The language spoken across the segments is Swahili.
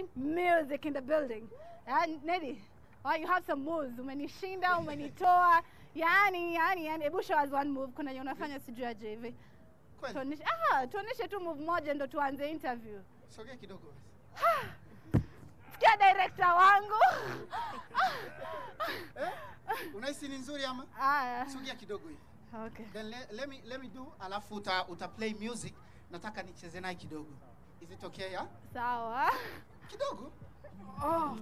bring music in the building. And Nedi, well, you have some moves. Umenishinda, umenitoa. Yani, yani, yani. Ebu show us one move. Kuna yenye unafanya sijui aje hivi. Kweli? Tuoneshe, ah, tuoneshe tu move moja ndo tuanze interview. Sogea kidogo. Sikia director wangu. Eh? Unahisi ni nzuri ama? Aya. Sogea kidogo hivi. Okay. Then let, let me let me do alafu uta, uta play music. Nataka nicheze naye kidogo. Is it okay ya? Sawa. Kidogo. Oh.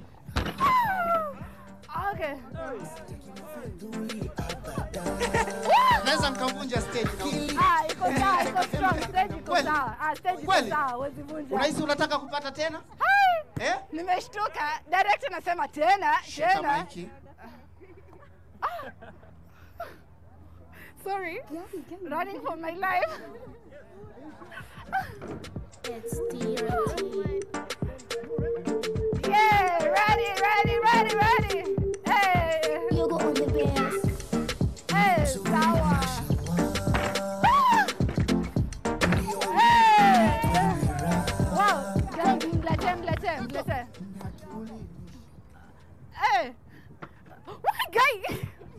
Okay. Naweza nikavunja stage na Ah, iko sawa, iko strong. Stage iko Kweli? sawa. Ah, stage iko Kweli? sawa, huwezi vunja. Unahisi unataka kupata tena? Hai! Eh? Nimeshtuka. Director anasema tena, Shika tena. maiki. Sorry. Running for my life. It's DRT. Yeah, ready, ready, ready, ready. Hey, Yoga on the bass. hey, sawa. Ah! Hey. Wow, mlete, mlete, mlete. Hey. What guy?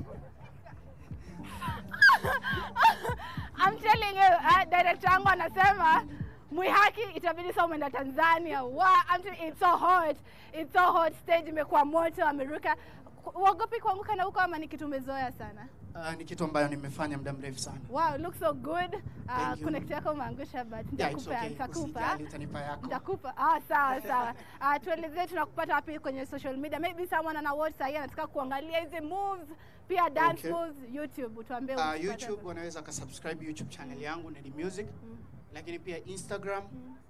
I'm telling you, uh, director wangu anasema Mwihaki itabidi sasa umeenda Tanzania. Wow, I'm telling it's so hot. It's so hot. Stage imekuwa moto, ameruka. Uogopi kuanguka na huko ama ni kitu umezoea sana? Uh, ni kitu ambayo nimefanya muda mrefu sana. Wow, looks so good. Uh, Thank you. connect yako umeangusha but Yeah, it's nitakupa, okay. nitakupa. Usijali utanipa yako. Nitakupa. Ah, sawa sawa. Ah, tuelezee tunakupata wapi kwenye social media. Maybe someone ana watch sahii anataka kuangalia hizi moves, pia dance Okay. moves YouTube. Utuambie Uh, ukipata. YouTube wanaweza kasubscribe YouTube channel yangu Nedi Music, lakini pia Instagram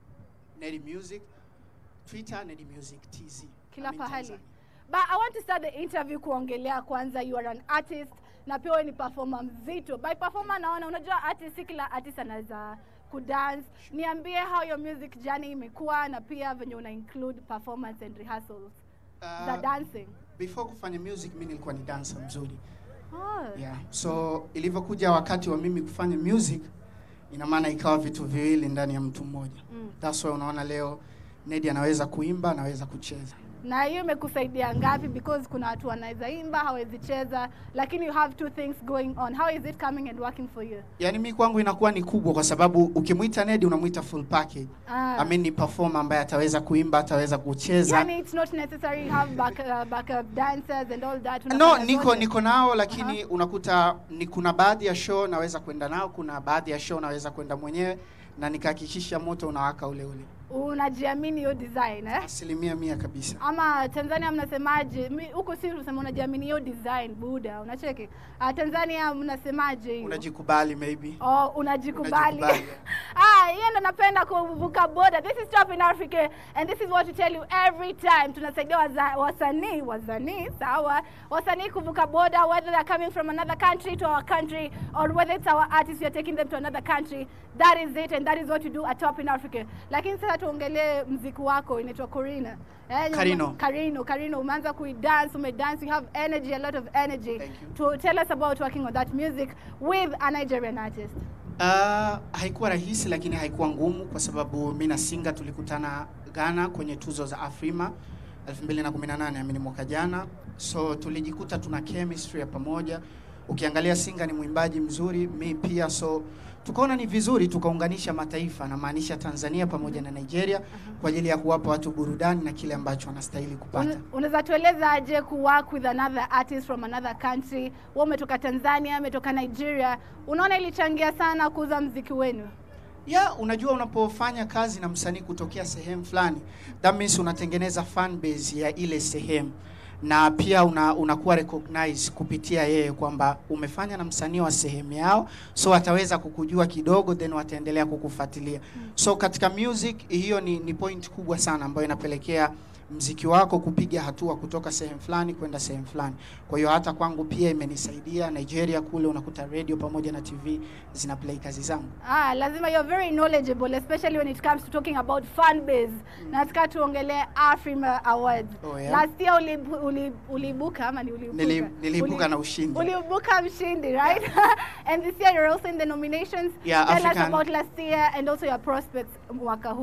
Nedi Music, Twitter Nedi Music TZ. kila I'm in pahali. Tanzania. But I want to start the interview kuongelea kwanza you are an artist na pia wewe ni performer mzito. By performer naona unajua artist si kila artist anaweza kudance. Niambie how your music journey imekuwa na pia venye una include performance and rehearsals za Uh, dancing. before kufanya music mimi nilikuwa ni dancer mzuri. Oh. Yeah. So ilivyokuja wakati wa mimi kufanya music ina maana ikawa vitu viwili ndani ya mtu mmoja. Mm. That's why unaona leo Nedi anaweza kuimba, anaweza kucheza. Na hiyo imekusaidia ngapi? Because kuna watu wanaweza imba hawezi cheza, lakini you have two things going on. How is it coming and working for you? Yaani mi kwangu inakuwa ni kubwa kwa sababu ukimwita Nedi unamwita full package. Ah. I mean ni performer ambaye ataweza kuimba, ataweza kucheza. Yani it's not necessary you have back, uh, backup dancers and all that. No, Unafanya niko zote. niko nao lakini unakuta ni kuna baadhi ya show naweza kwenda nao, kuna baadhi ya show naweza kwenda mwenyewe na nikahakikisha moto unawaka ule ule. Unajiamini hiyo design eh? Asilimia mia kabisa. Ama Tanzania mnasemaje? Mi- Huko si unasema unajiamini hiyo design buda, unacheki. Uh, Tanzania mnasemaje hiyo? Unajikubali maybe. Oh, unajikubali. Unajikubali. ah, hiyo ndo napenda kuvuka boda. This is Top in Africa and this is what we tell you every time. Tunasaidia waza- wasanii, wasanii, sawa? Wasanii kuvuka boda whether they're coming from another country to our country or whether it's our artists we are taking them to another country. That is it and that is what you do at Top in Africa. Lakini sasa tuongelee mziki wako inaitwa Corina. Eh, Karino. Karino, Karino, umeanza kuidance, umedance, you have energy, a lot of energy. Thank you. To tell us about working on that music with a Nigerian artist. Uh, haikuwa rahisi lakini haikuwa ngumu kwa sababu mi na Singa tulikutana Ghana kwenye tuzo za Afrima 2018 amini mwaka jana, so tulijikuta tuna chemistry ya pamoja. Ukiangalia Singa ni mwimbaji mzuri, mi pia, so tukaona ni vizuri tukaunganisha mataifa, namaanisha Tanzania pamoja na Nigeria kwa ajili ya kuwapa watu burudani na kile ambacho wanastahili kupata. Una- Unaweza tueleza aje ku work with another artist from another country? Wewe umetoka Tanzania, umetoka Nigeria. Unaona ilichangia sana kuuza mziki wenu? ya unajua unapofanya kazi na msanii kutokea sehemu fulani that means unatengeneza fan base ya ile sehemu na pia una, unakuwa recognize kupitia yeye kwamba umefanya na msanii wa sehemu yao so ataweza kukujua kidogo then wataendelea kukufuatilia so katika music hiyo ni, ni point kubwa sana ambayo inapelekea mziki wako kupiga hatua kutoka sehemu fulani kwenda sehemu fulani kwa hiyo hata kwangu pia imenisaidia nigeria kule unakuta radio pamoja na tv zina play kazi zangu Ah, lazima you're very knowledgeable especially when it comes to talking about fan base. Nataka tuongelee Afrima Awards. Oh, yeah. Last year ulibu, uli, ulibuka ama ni ulibuka? Nili- niliibuka na ushindi. Ulibuka mshindi, right? and this year you're also in the nominations. Yeah, Tell us African- about last year and also your prospects mwaka huu.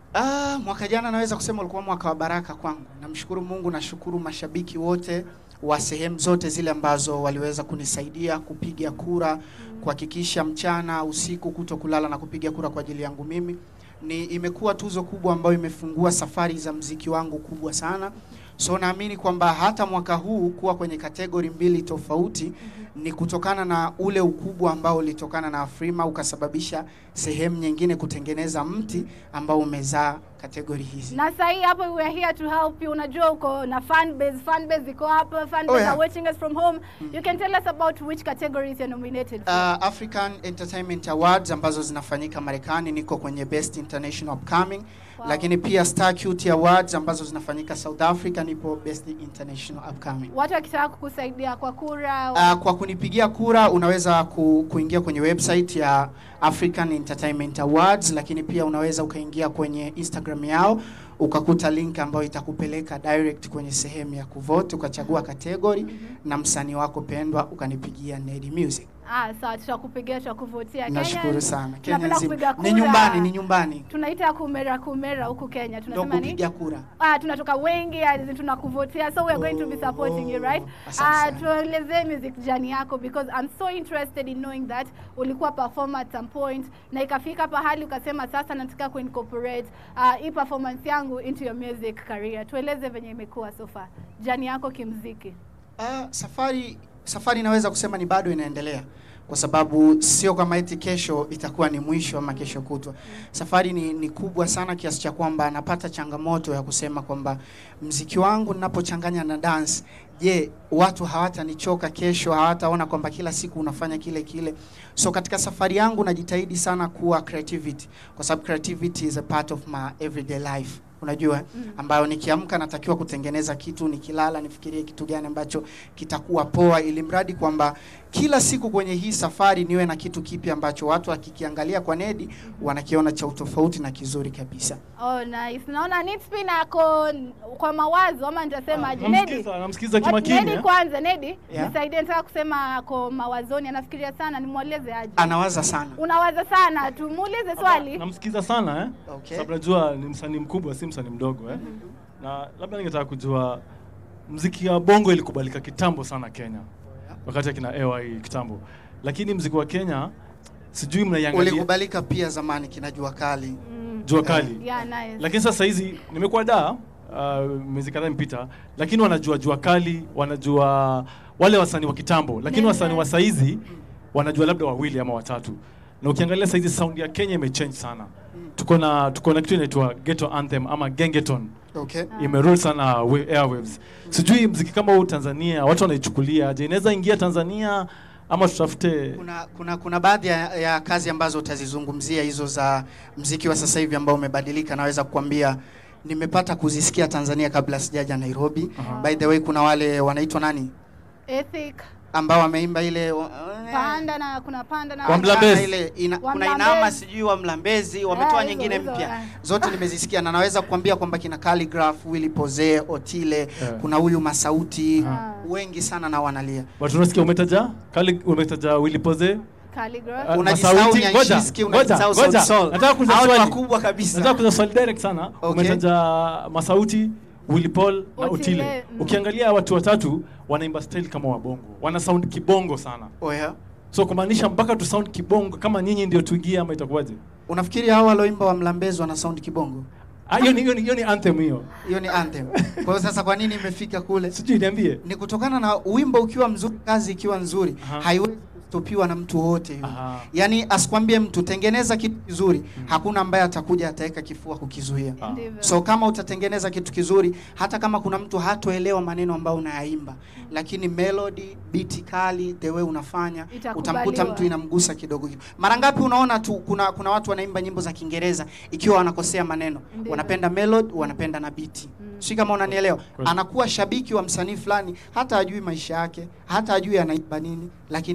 Ah, mwaka jana naweza kusema ulikuwa mwaka wa baraka kwangu. Namshukuru Mungu, nashukuru mashabiki wote wa sehemu zote zile ambazo waliweza kunisaidia kupiga kura, kuhakikisha mchana, usiku, kuto kulala na kupiga kura kwa ajili yangu mimi. Ni imekuwa tuzo kubwa ambayo imefungua safari za mziki wangu kubwa sana. So naamini kwamba hata mwaka huu kuwa kwenye kategori mbili tofauti ni kutokana na ule ukubwa ambao ulitokana na Afrima ukasababisha sehemu nyingine kutengeneza mti ambao umezaa kategori hizi. na sahii hapo we are here to help you unajua uko na fan base fan base iko hapa fan base Oh, yeah. are watching us from home you can tell us about which categories you're nominated for. Uh, African Entertainment Awards ambazo zinafanyika Marekani, niko kwenye Best International Upcoming Wow. lakini pia Star Cute Awards ambazo zinafanyika South Africa, nipo Best International Upcoming. watu wakitaka kukusaidia kwa kura Uh, kwa kunipigia kura unaweza ku, kuingia kwenye website ya African Entertainment Awards, lakini pia unaweza ukaingia kwenye Instagram yao ukakuta link ambayo itakupeleka direct kwenye sehemu ya kuvote ukachagua category na msanii wako pendwa ukanipigia Nedi Music. ah, sawa tutakupigia tutakuvotia Nashukuru Kenya, sana. Kenya tunapenda nzima. kupiga Ni kura. nyumbani, ni nyumbani. tunaita kumera kumera huku Kenya Ndio tunasema ni kupiga kura. Ah, tunatoka wengi as in tunakuvotea so we are going to be Oh, supporting you right asante Ah, sana. tuelezee music journey yako because I'm so interested in knowing that ulikuwa performer at some point na ikafika pahali ukasema sasa nataka kuincorporate uh, hii performance yangu into your music career tueleze venye imekuwa so far journey yako kimziki Ah, safari safari inaweza kusema ni bado inaendelea kwa sababu sio kama eti kesho itakuwa ni mwisho ama kesho kutwa. Safari ni, ni kubwa sana kiasi cha kwamba napata changamoto ya kusema kwamba mziki wangu ninapochanganya na dance, je, watu hawatanichoka kesho, hawataona kwamba kila siku unafanya kile kile. So katika safari yangu najitahidi sana kuwa creativity kwa sababu creativity is a part of my everyday life unajua ambayo nikiamka natakiwa kutengeneza kitu, nikilala nifikirie kitu gani ambacho kitakuwa poa, ili mradi kwamba kila siku kwenye hii safari niwe na kitu kipya ambacho watu wakikiangalia kwa Nedi wanakiona cha utofauti na kizuri kabisa. oh nice naona Nitspin ako kwa mawazo ama nitasemaje Nedi Namsikiza, namsikiza What- kimakini. Nedi eh. kwanza Nedi Yeah. nisaidie nataka kusema ako mawazoni anafikiria sana nimweleze aje Anawaza sana. unawaza sana tumuulize swali Namsikiza sana eh. Okay. Sababu najua ni msanii mkubwa, si msanii mdogo eh. Na labda ningetaka kujua mziki ya bongo ilikubalika kitambo sana Kenya, wakati akina AY kitambo, lakini mziki wa Kenya sijui mnaiangalia Ulikubalika pia zamani kina Jua Kali. Mm. jua kali Yeah, nice. lakini sasa hizi nimekuwa da uh, miezi kadhaa imepita, lakini wanajua jua kali, wanajua wale wasanii wa kitambo, lakini Nene. wasanii wa saizi wanajua labda wawili ama watatu, na ukiangalia saizi sound ya Kenya imechange sana. Tuko na tuko na kitu inaitwa ghetto anthem ama gengeton Okay. imerule sana wa- airwaves. Sijui mziki kama huu Tanzania watu wanaichukulia je, inaweza ingia Tanzania ama tutafute Kuna kuna kuna baadhi ya, ya kazi ambazo utazizungumzia hizo za mziki wa sasa hivi ambao umebadilika, naweza kukwambia nimepata kuzisikia Tanzania kabla sijaja Nairobi. Aha. By the way, kuna wale wanaitwa nani Ethic, ambao wameimba ile wa- panda na kuna panda na Wa Mlambezi. ile ina, Wa kuna Mlambezi. inama sijui wa Mlambezi wametoa hizo, nyingine hizo, mpya eh. zote nimezisikia na naweza kukwambia kwamba kina Calligraph, Willy Poze, Otile, kuna huyu Masauti Ah. wengi sana na wanalia. watu unasikia umetaja kali umetaja Willy Poze Calligraph. Ah, Unajisahau Masauti, Nyanshiski, ngoja, unajisahau ngoja, Sauti Sol. nataka kuuliza Hao ni swali. wakubwa kabisa. Nataka kuuliza swali direct sana. Okay. Umetaja Masauti, Willy Paul na Otile, Otile. mm. Ukiangalia watu watatu wanaimba style kama wabongo. Wana sound kibongo sana. Oh, yeah. So kumaanisha mpaka tu sound kibongo kama nyinyi ndio tuingie ama itakuwaje? Unafikiri hao walioimba wa Mlambezi wana sound kibongo? Ah, hiyo ni hiyo ni hiyo ni anthem hiyo. Hiyo ni anthem. Kwa hiyo sasa kwa nini imefika kule? Sijui niambie. Ni kutokana na wimbo ukiwa mzuri, kazi ikiwa nzuri, Aha. haiwezi kustopiwa na mtu wote yule. Aha. Yaani asikwambie mtu tengeneza kitu kizuri, hakuna ambaye atakuja ataweka kifua kukizuia. Ah. Ndivyo. So kama utatengeneza kitu kizuri, hata kama kuna mtu hatoelewa maneno ambayo unayaimba, lakini melody, beat kali, the way unafanya, Itakubaliwa. utamkuta mtu inamgusa kidogo. Mara ngapi unaona tu kuna kuna watu wanaimba nyimbo za Kiingereza ikiwa wanakosea maneno, Ndivyo. wanapenda melody, wanapenda na beat. Si kama unanielewa? Kweli. Anakuwa shabiki wa msanii fulani, hata ajui maisha yake, hata ajui anaimba nini, lakini anapenda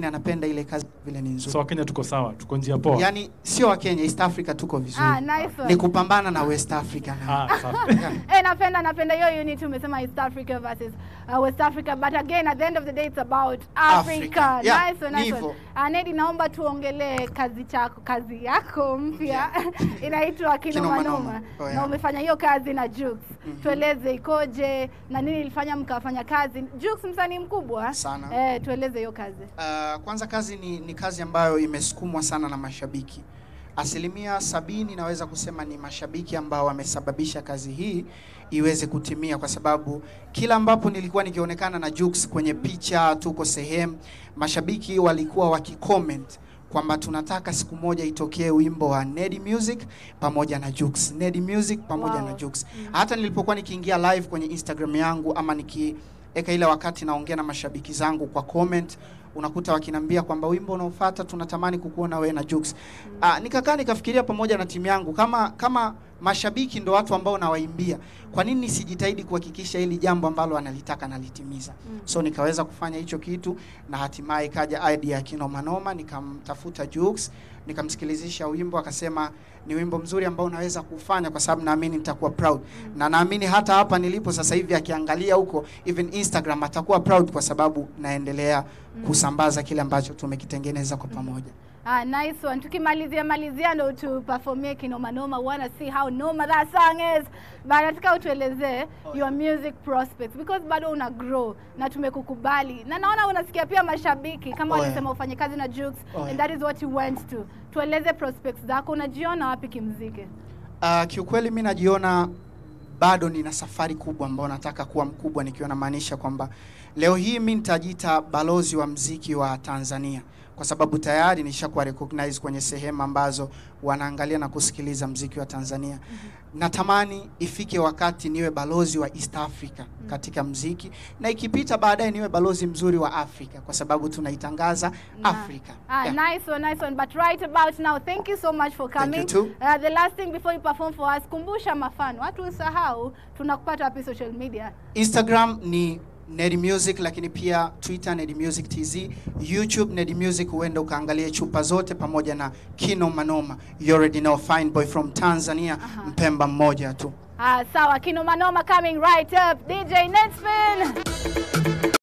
wanapenda ile kazi vile ni nzuri So Wakenya tuko sawa, tuko njia poa. yani sio wa Kenya East Africa tuko vizuri Ah, nice one. ni kupambana na West Africa na Ah, safi. Eh, napenda napenda hiyo unit umesema East Africa versus uh, West Africa but again at the end of the day it's about Africa. Africa. Yeah, nice one, nice ndivyo. one. Uh, Nedi naomba tuongelee kazi chako kazi yako mpya inaitwa Kino Kino Manoma. Manoma. Oh, yeah. Na umefanya hiyo kazi na Jux. Tueleze ikoje na nini ilifanya mkafanya kazi. Jux msanii mkubwa. Sana. Eh, tueleze hiyo kazi. Uh, kwanza kazi ni, ni kazi ambayo imesukumwa sana na mashabiki. Asilimia sabini naweza kusema ni mashabiki ambao wamesababisha kazi hii iweze kutimia, kwa sababu kila ambapo nilikuwa nikionekana na Jux kwenye picha, tuko sehemu, mashabiki walikuwa wakicomment kwamba tunataka siku moja itokee wimbo wa Nedi Music pamoja na Jux, Nedi Music pamoja Wow. na Jux. Hata nilipokuwa nikiingia live kwenye Instagram yangu ama nikiweka ile wakati naongea na mashabiki zangu kwa comment unakuta wakinambia kwamba wimbo unaofuata tunatamani kukuona wewe na Jux. Ah, nikakaa nikafikiria pamoja na timu yangu kama kama mashabiki ndo watu ambao nawaimbia, kwa nini nisijitahidi kuhakikisha hili jambo ambalo analitaka nalitimiza? So nikaweza kufanya hicho kitu na hatimaye ikaja idea ya Kino Manoma, nikamtafuta Jux, nikamsikilizisha wimbo, akasema ni wimbo mzuri ambao unaweza kufanya kwa sababu naamini nitakuwa proud. Na naamini hata hapa nilipo sasa hivi akiangalia huko even Instagram atakuwa proud kwa sababu naendelea kusambaza kile ambacho tumekitengeneza kwa pamoja. Ah, nice one. Tukimalizia malizia ndo tuperformie kinoma noma. We wanna see how noma that song is. But nataka utuelezee your music prospects because bado una grow na tumekukubali. Na naona unasikia pia mashabiki kama Oh, yeah. walisema ufanye kazi na Jux Oh, and yeah. that is what you went to. Tueleze prospects zako, unajiona wapi kimziki? Uh, kiukweli mi najiona bado nina safari kubwa ambayo nataka kuwa mkubwa, nikiwa namaanisha kwamba leo hii mi nitajiita balozi wa mziki wa Tanzania kwa sababu tayari nishakuwa recognize kwenye sehemu ambazo wanaangalia na kusikiliza mziki wa Tanzania. Natamani ifike wakati niwe balozi wa East Africa katika mziki na ikipita baadaye niwe balozi mzuri wa Afrika kwa sababu tunaitangaza Na- Afrika. Ah, Yeah. nice one, nice one. But right about now, thank you so much for Thank coming. you too. Uh, the last thing before you perform for us, kumbusha mafano. Watu usahau tunakupata wapi social media? Instagram ni Nedi Music, lakini pia Twitter Nedi Music TZ, YouTube Nedi Music. Huenda ukaangalia chupa zote pamoja na Kino Manoma. You already know, fine boy from Tanzania, Mpemba mmoja tu. Ah, sawa, Kino Manoma coming right up. DJ Netspin.